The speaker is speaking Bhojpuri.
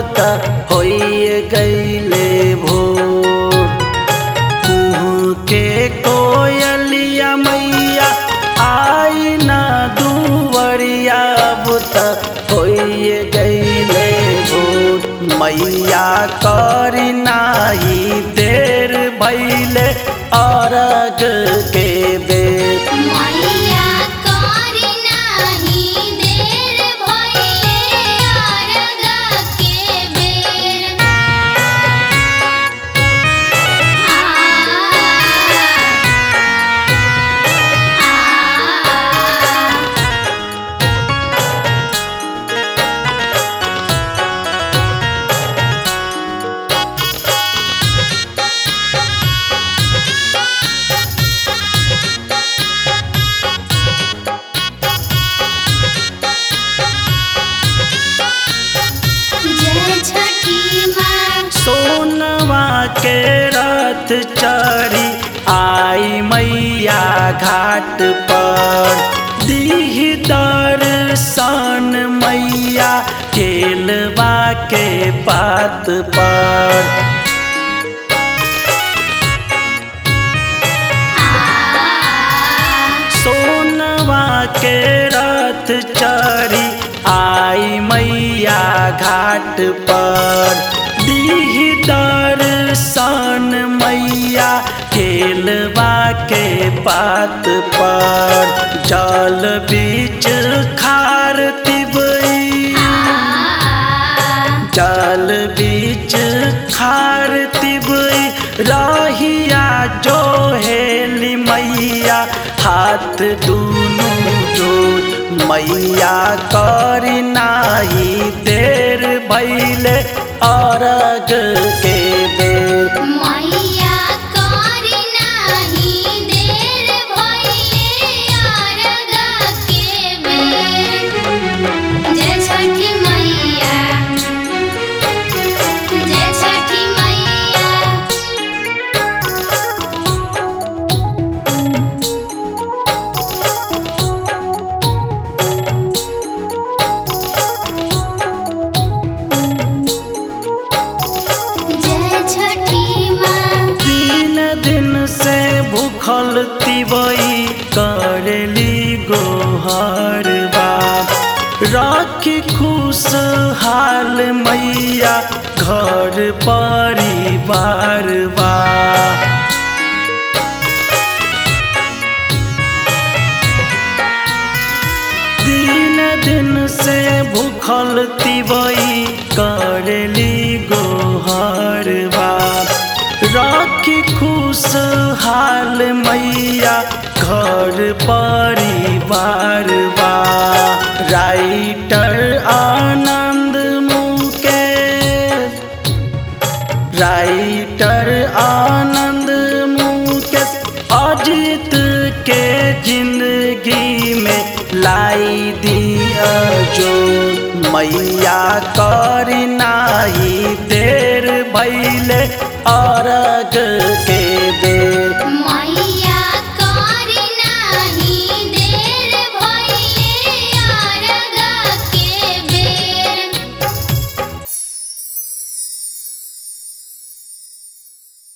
त होइए गईले भोर कुहू के कोयलिया मैया आई ना दुवरिया बुत होइए गईले भोर मैया करी नाही देर भैले अरग के बेर मैया करी नाही देर भइले अरग के बेर आ आ जय छठी माँ सोनवा के रथ चढ़ी आई मैया घाट पर दीह दर्शन मैया केलवा के पात पर सोनवा के रथ चढ़ी आई मैया घाट पर दीह दर्शन मैया केलवा के पात पर जल बीच खार तिबई जल बीच खार तिबई रहिया जो हेली मैया हाथ दूनु जोड़ मैया करी नाही देर भैले अरग के बेर मैया करी नाही देर भइले अरग के बेर जय छठी मैया जय छठी मैया जय छठी माँ तीन दिन से भूखल तिवई करली गोहर बाप राखी खुश हाल मैया घर परिवार बा तीन दिन से भूखल तिवई करली गोहर बाप राखी खुश हाल मैया घर परिवार बा राइटर आनंद मुकेश राइटर आनंद मुकेश अजित के जिंदगी में लाई दिया जो मैया करी नाही देर भैले अरग